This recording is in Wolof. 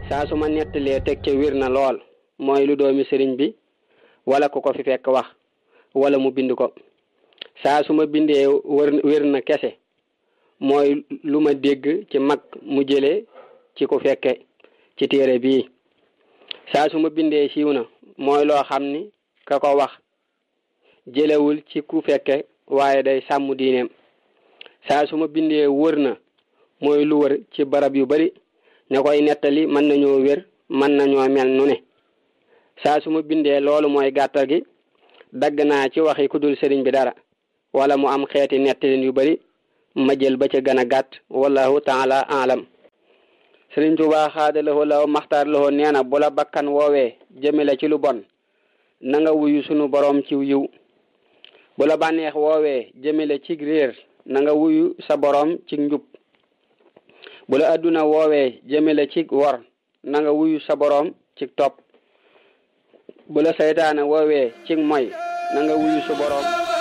saa su ma nettalee teg ca wér na lool mooy lu doomi sëriñ bi wala ku ko fi fekk wax wala mu bind ko saa su ma bindee wër wér na kese mooy lu ma dégg ci mag mu jëlee ci ku fekke ci téere bii saa su ma bindee siiw na mooy loo xam ni ka ko wax jëlewul ci ku fekke waaye day sàmm diineem saa su ma bindee wër na mooy lu wër ci barab yu bari ne koy nettali mën nañoo wér mën nañoo mel nu ne saa su ma bindee loolu mooy gàttal gi dagg naa ci waxi ku dul sëriñ bi dara wala mu am xeeti nettalin yu bari ma jël ba ca gën a gàtt wallahu taala alam sëriñ Tuubaa xaadalawoo law maxtaar lawoo nee na bu la bakkan woowee jëmale ci lu bon na nga wuyu sunu boroom ci yiw bu la bànneex woowee jëmale ci réer na nga wuyu sa boroom ci njub bu la adduna woowee jëmale ci wor na nga wuyu sa boroom ci topp bu la saytaane woowee ci moy na nga wuyu sa boroom